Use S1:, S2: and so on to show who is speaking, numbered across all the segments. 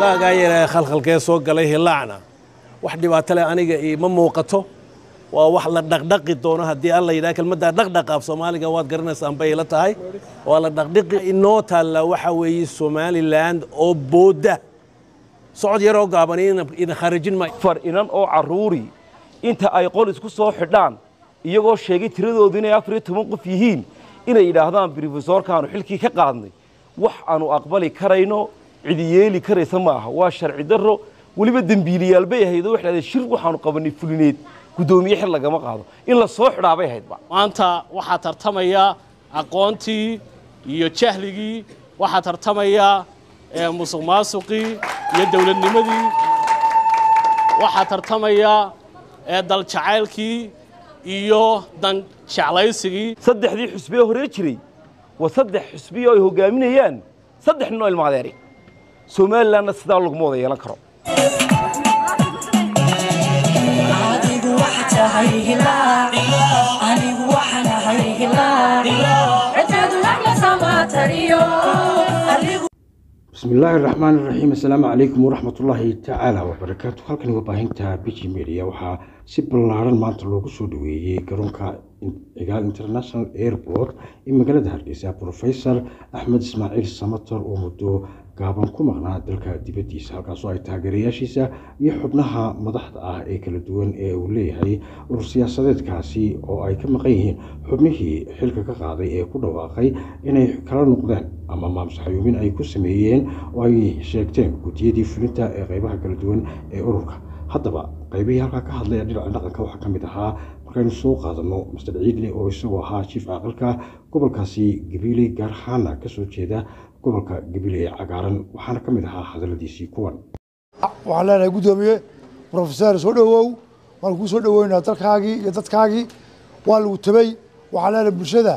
S1: xogaagaa yaree khalkhalkee soo galay hilaacna wax dhibaato leh aniga iima muuqato waa wax la dhaqdhaqi doono haddii alla yidhaha kelmaddaa dhaqdhaqa af soomaaliga waad garanaysaan bay ila tahay waa la dhaqdhiqi inoo taalla waxa weeye somaliland oo boodda socod yaroo gaaban ina khaarajin maayo
S2: far inan oo carruuri inta ay qol isku soo xidhaan iyagoo sheegay tiradoodu inay afar iyo toban qof yihiin inay yidhaahdaan brofesorkaanu xilkii ka qaadnay wax aanu aqbali karayno cidi yeeli karaysa ma aha waa sharci darro weliba dembiiliyaal bay ahayd oo waxay shir waxaanu qabanay fulineed guddoomiye xil lagama qaado in la soo xidhaa bay ahaydba
S3: maanta waxaa tartamaya aqoontii iyo jahligii waxaa tartamaya musuq maasuqii iyo dowladnimadii waxaa tartamaya daljacaylkii iyo dan jeclaysigii
S2: saddexdii xusbee horee jiray waa saddex xusbiyo ay hogaaminayaan saddex nin oo ilmaadeeri somalilanna sidaa laguma wada yeelan karo
S4: bismi illaahi araxmaan iraxiim assalaamu calaykum waraxmatullaahi tacaala wabarakaatu halkani waa baahinta biji media waxaa si ballaaran maanta loogu soo dhaweeyey garoonka cigaal international airport ee magaalada hargeysa profesor axmed ismaaciil samator oo muddo gaaban ku maqnaa dalka dibaddiisa halkaasoo ay taageerayaashiisa iyo xubnaha madaxda ah ee kala duwan ee uu leeyahay urur siyaasadeedkaasi oo ay ka maqan yihiin xubnihii xilka ka qaaday ee ku dhawaaqay inay kala noqdeen ama maamsaxayuumin ay ku sameeyeen oo ay sheegteen guddiyadii fulinta ee qeybaha kala duwan ee ururka haddaba qaybihii halkaa ka hadlaya dhinaca dhaqanka waxaa ka mid ahaa markaynu soo qaadano master ciidle oo isagoo ahaa jiif caaqilka gobolkaasi gabiiley gaar ahaana kasoo jeeda gobolka gabiiley ee cagaaran waxaana ka mid ahaa hadaladiisii kuwan
S5: waxaan leenahay guddoomiye brofeser soo dhowow waan kuu soo dhoweynaa dalkaagii iyo dadkaagii waa lagu tabay waxaan leenahay bulshada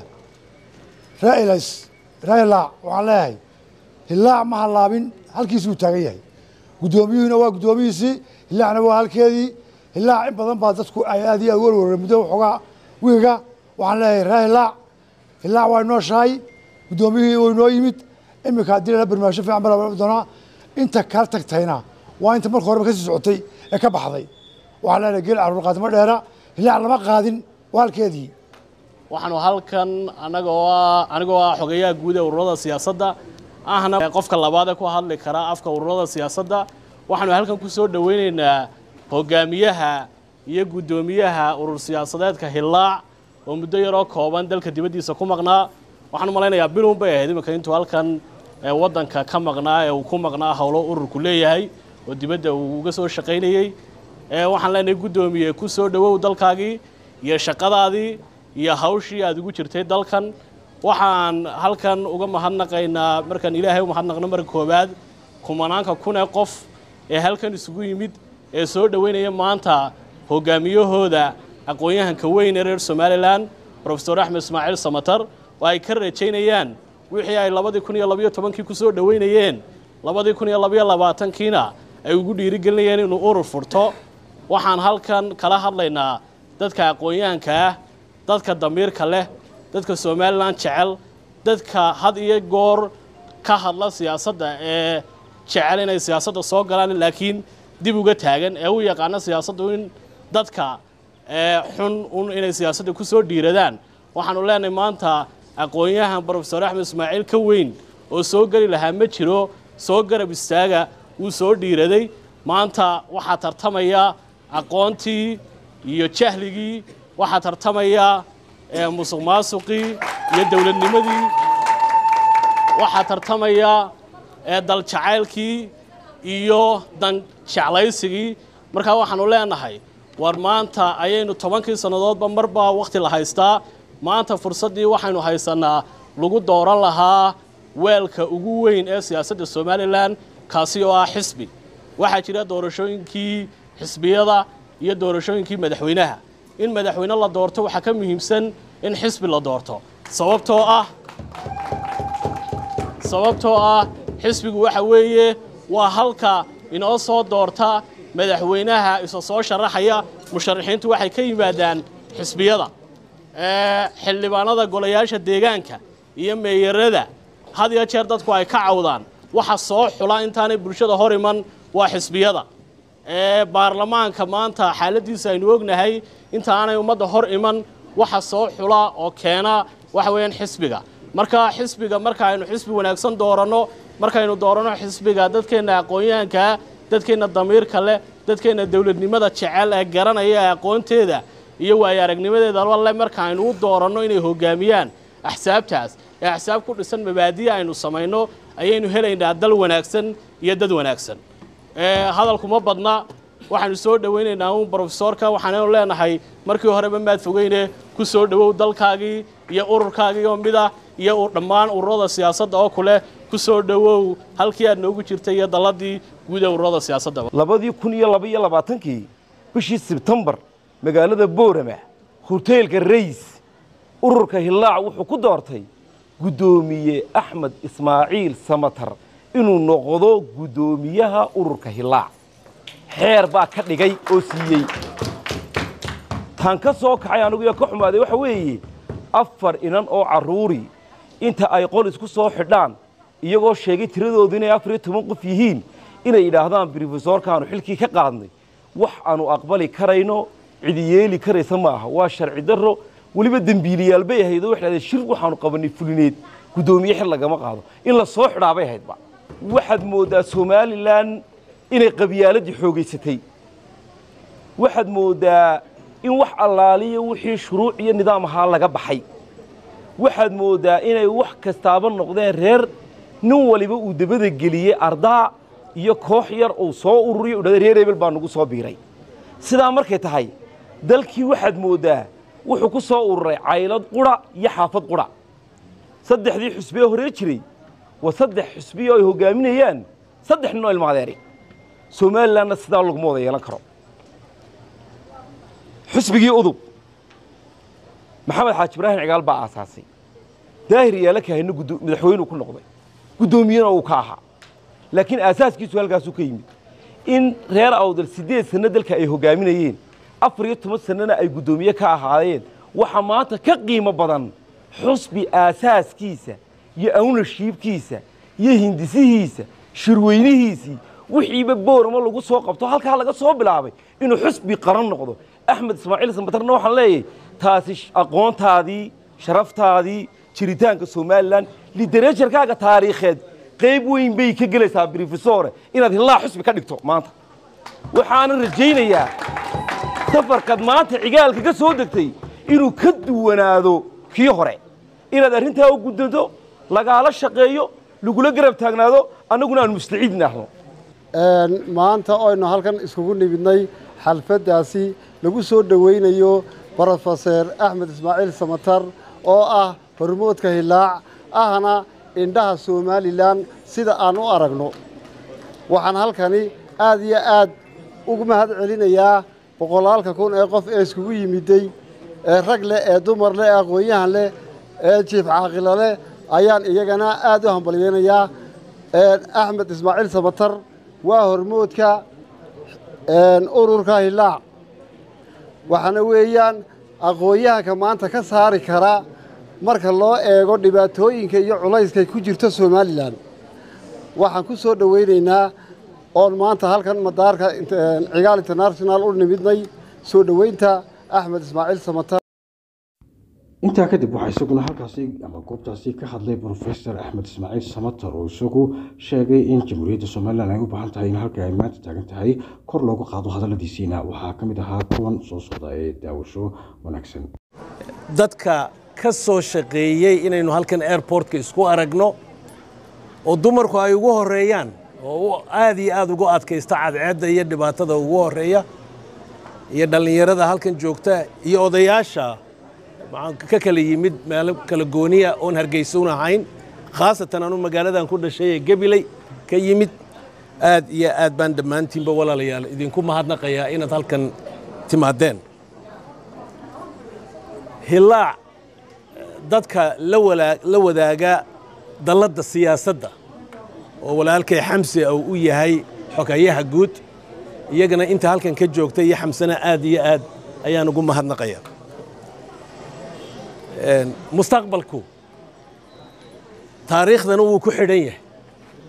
S5: railas railaac waxaan leeyahay hilaac ma hallaabin halkiisuu taagan yahay guddoomiyuhuna waa guddoomihiisii hilaacna waa halkeedii hilaac in badan baa dadku ay aad iyo aad warwara muddo waxoogaa wiiga waxaan leeyahay ree hilaac hilaac waa inoo shahay guddoomiyihii waa inoo yimid iminka haddii lala barnaamijyo fiican baa doonaa inta kala tagtayna waa inta marka horeba kasii socotay ee ka baxday waxaan leenahay geel caruur qaadimo dheera hilaac lama qaadin waa halkeedii
S3: waxaanu halkan anagoo ah anigoo ah xogeyaha guud ee ururada siyaasadda ahna qofka labaad ee ku hadli kara afka ururada siyaasadda waxaanu halkan ku soo dhoweynaynaa hogaamiyaha iyo guddoomiyaha urur siyaasadeedka hilaac oo muddo yaroo kooban dalka dibaddiisa ku maqnaa waxaan malaynayaa bilun bay ahayd iminka intuu halkan waddanka ka maqnaa ee uu ku maqnaa howlo ururku leeyahay oo dibadda uu uga soo shaqaynayey waxaan leenahay guddoomiye ku soo dhowow dalkaagii iyo shaqadaadii iyo hawshii aad ugu jirtay dalkan waxaan halkan uga mahadnaqaynaa markaan ilaahay u mahadnaqno marka koowaad kumanaanka kun ee qof ee halkan isugu yimid ee soo dhoweynaya maanta hogaamiyahooda aqoon-yahanka weyn ee reer somalilan rofesor axmed ismaaciil samatar oo ay ka rajaynayaan wixii ay labadii kun iyo labayo tobankii ku soo dhoweynayeen labadii kun iyo labayo labaatankiina ay ugu dhiirigelinayeen inuu urur furto waxaan halkan kala hadlaynaa dadka aqoon-yahanka ah dadka damiirka leh dadka somalilan jecel dadka had iyo goor ka hadla siyaasadda ee jecel inay siyaasadda soo galaan laakiin dib uga taagan ee u yaqaano siyaasaddu in dadka xun un inay siyaasadda ku soo dhiiradaan waxaanu leenahay maanta aqoon-yahan brofesor axmed ismaaciil ka weyn oo soo geli lahaa ma jiro soo garab istaaga wuu soo dhiiraday maanta waxaa tartamaya aqoontii iyo jahligii waxaa tartamaya musuq maasuqii iyo dowladnimadii waxaa tartamaya daljacaylkii iyo dan jeclaysigii markaa waxaanu leenahay war maanta ayaynu tobankii sannadoodba marbaa wakhti la haystaa maanta fursaddii waxaynu haysanaa lagu dooran lahaa weelka ugu weyn ee siyaasadda somalilan kaasi oo ah xisbi waxaa jira doorashooyinkii xisbiyada iyo doorashooyinkii madaxweynaha in madaxweyne la doorto waxaa ka muhiimsan in xisbi la doorto sababtoo ah sababtoo ah xisbigu waxa weeye waa halka inoo soo doorta madaxweynaha isa soo sharaxaya musharaxiintu waxay ka yimaadaan xisbiyada xildhibaanada golayaasha deegaanka iyo meeyarada had iyo jeer dadku ay ka cawdaan waxa soo xula intaanay bulshada hor iman waa xisbiyada ee baarlamaanka maanta xaaladiisa aynu ognahay inta aanay ummadda hor iman waxa soo xula oo keena waxa weeyaan xisbiga marka xisbiga marka aynu xisbi wanaagsan dooranno markaynu dooranno xisbiga dadkeenna aqoon-yahankaa dadkeenna damiirka leh dadkeenna dowladnimada jecel ee garanaya ee aqoonteeda iyo waayo aragnimadeedaba le marka aynu u dooranno inay hogaamiyaan axsaabtaas ee axsaab ku dhisan mabaadiya aynu samayno ayaynu helaynaa dal wanaagsan iyo dad wanaagsan hadalkuma badna waxaanu soo dhowaynaynaa uun brofesoorka waxaanaynu leenahay markii horeba maad fogeyne ku soo dhowow dalkaagii iyo ururkaagii oo mid ah iyo dhammaan ururada siyaasadda oo kule ku soo dhowow halkii aad noogu jirtay iyo dalladii guud ee ururada siyaasadda
S2: labadii kun iyo laba iyo labaatankii bishii sebtembar magaalada boorama hoteelka rays ururka hillaac wuxuu ku doortay guddoomiye axmed ismaaciil samatar inuu noqdo guddoomiyaha ururka hillaac xeer baa ka dhigay oo siiyey taan ka soo kaxay anigu iyo ka xumaaday waxa weeye afar inan oo carruuri inta ay qol isku soo xidhaan iyagoo sheegay tiradoodu inay afar iyo toban qof yihiin inay yidhaahdaan brofesoorkaanu xilkii ka qaadnay wax aanu aqbali karayno cidi yeeli karaysa ma aha waa sharci darro weliba dembiiliyaal bay ahayd oo waxay dhahdeen shir waxaanu qabanay fulineed guddoomiye xil lagama qaado in la soo xidhaa bay ahaydba waxaad mooddaa somalilan inay qabyaaladii xoogaysatay waxaad mooddaa in wax allaaliya wixii shuruuc iyo nidaam ahaa laga baxay waxaad mooddaa inay wax kastaaba noqdeen reer nin waliba uu dabada geliyey ardaa iyo koox yar uu soo ururiyo udhahda reer hebel baa nagu soo biiray sidaa markay tahay dalkii waxaad mooddaa wuxuu ku soo ururay caylad qura iyo xaafad qura saddexdii xusbee horee jiray waa saddex xusbiya oo ay hoggaaminayaan saddex nin oo ilmaadeeri somalilanna sidaa laguma wada yeelan karo xusbigii udub maxamed xaaji ibraahim cigaal baa aasaasay daahir yaala kahayna madaxweynuu ku noqday guddoomiyena uu ka ahaa laakiin aasaaskiisu halkaasuu ka yimid in reer awdal siddeed sanno dalka ay hoggaaminayeen afar iyo toban sannona ay guddoomiye ka ahaayeen waxaa maanta ka qiimo badan xusbi aasaaskiisa iyo awnashiibkiisa iyo hindisihiisa shirweynihiisii wixiiba boorama lagu soo qabto halkaa laga soo bilaabay inuu xusbi qaran noqdo axmed ismaaciil sambatarna waxaan leeyahay taasi aqoontaadii sharaftaadii jiritaanka somalilan literaturkaaga taariikheed qayb weyn bay ka gelaysaa brofesore inaad hillaa xusbi ka dhigto maanta waxaana rajaynayaa safarkaad maanta cigaalka ka soo degtay inuu ka duwanaado kii hore inaad arrintaa u guddanto lagaala shaqeeyo lagula garab taagnaado annaguna aan mustaciid nahno
S6: maanta oynu halkan iskugu nimidnay xalfaddaasi lagu soo dhowaynayo brofeser axmed ismaaciil samatar oo ah hormoodka hillaac ahna indhaha somalilan sida aan u aragno waxaan halkani aad iyo aad ugu mahad celinayaa boqolaalka kun ee qof ee iskugu yimiday ee rag leh ee dumar leh ee aqoon-yahan leh ee jiif caaqilo leh ayaan iyagana aad u hambalyeynayaa axmed ismaaciil samatar waa hormoodka ururka hillaac waxaana weeyaan aqoon-yahanka maanta ka saari kara marka loo eego dhibaatooyinka iyo culayskay ku jirto somalilan waxaan ku soo dhowaynaynaa oon maanta halkan madaarka cigaal international u nimidnay soo dhoweynta axmed ismaaciil samatar
S4: intaa kadib waxaa isaguna halkaasi ama goobtaasi ka hadlay brofesor axmed ismaaciil samatar oo isagu sheegay in jamhuuriyadda somalilan ay u baahan tahay in halka ay maanta taagan tahay kor loogu qaado hadalladiisiina waxaa ka mid ahaa kuwan soo socda ee daawasho wanaagsan
S1: dadka ka soo shaqeeyey inaynu halkan airportka isku aragno oo dumarku ay ugu horeeyaan oo aad iyo aad ugu adkaysta cadceedda iyo dhibaatada ugu horeeya iyo dhallinyarada halkan joogta iyo odayaasha ka kala yimid meelo kala gooniya oon hargeysuun ahayn khaasatan anu magaaladan ku dhashay ee gabiley ka yimid aad iyo aad baan dhammaantiinba walaalayaal idinku mahadnaqayaa inaad halkan timaadeen hillaac dadka la wadaaga dalladda siyaasadda oo walaalkay xamsi uu u yahay xogayaha guud iyagana inta halkan ka joogta iyo xamsana aad iyo aad ayaan ugu mahadnaqaya mustaqbalku taariikhdana wuu ku xidhan yahay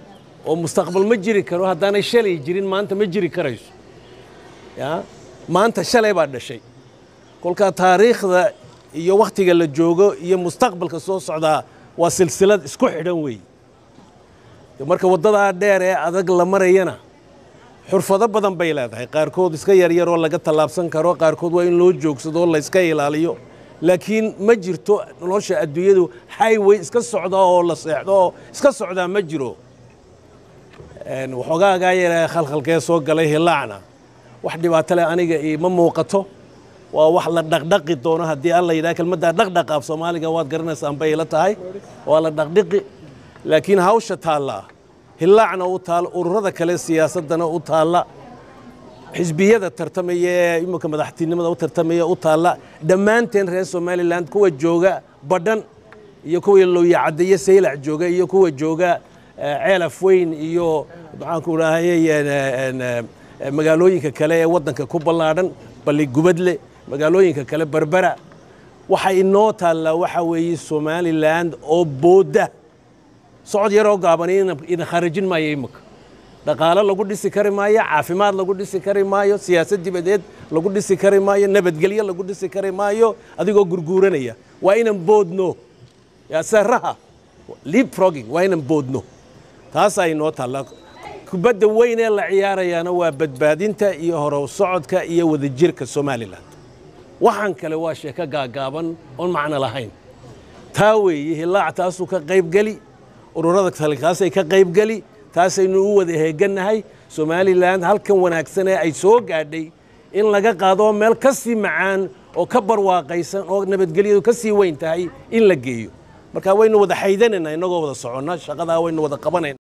S1: oo mustaqbal ma jiri karo haddaanay shalay jirin maanta ma jiri karayso ya maanta shalay baa dhashay kolkaa taariikhda iyo wakhtiga la joogo iyo mustaqbalka soo socdaa waa silsilad isku xidhan weeye marka waddadaa dheer ee adag la marayana xurfado badan bay leedahay qaarkood iska yaryar oo laga tallaabsan karo qaarkood waa in loo joogsado oo layska ilaaliyo laakiin ma jirto nolosha adduunyadu highway iska socda oo la seexdo oo iska socdaa ma jiro waxoogaagaa yare khalkhalkee soo galay hilaacna wax dhibaato leh aniga ima muuqato waa wax la dhaqdhaqi doono haddii alla yidhaha kelmaddaa dhaqdhaqa af soomaaliga waad garanaysaan bay ila tahay waa la dhaqdhiqi laakiin hawsha taallaa hilaacna u taal ururada kale siyaasaddana u taalla xisbiyada tartamaya ee imika madaxtinimada u tartamaya u taalla dhammaanteen reer somalilan kuwa jooga badhan iyo kuwa looyacaddeeye saylac jooga iyo kuwa jooga ceelaf weyn iyo maxaanku rahayey magaalooyinka kale ee waddanka ku ballaadhan balli gubadle magaalooyinka kale berbera waxa inoo taallaa waxa weeye somalilan oo boodda socod yaroo gaaban ina kharajin maayo imika dhaqaalo lagu dhisi kari maayo caafimaad lagu dhisi kari maayo siyaasad dibadeed lagu dhisi kari maayo nabadgelyo lagu dhisi kari maayo adigoo gurguuranaya waa inan boodno saraha leapfrogging waa inan boodno taasaa inoo taalla kubadda weyn ee la ciyaarayaana waa badbaadinta iyo horow socodka iyo wadajirka somalilan waxaan kale waa sheeko gaagaaban oon macno lahayn taa weeye hilaac taasuu ka qaybgeli ururada kale kaasay ka qaybgeli taasaynu u wada heegannahay somalilan halkan wanaagsan ee ay soo gaadhay in laga qaado meel ka sii macaan oo ka barwaaqaysan oo nabadgelyadu ka sii weyn tahay in la geeyo marka waynu wada xaydanayna innagoo wada soconna shaqadaa waynu wada qabanayna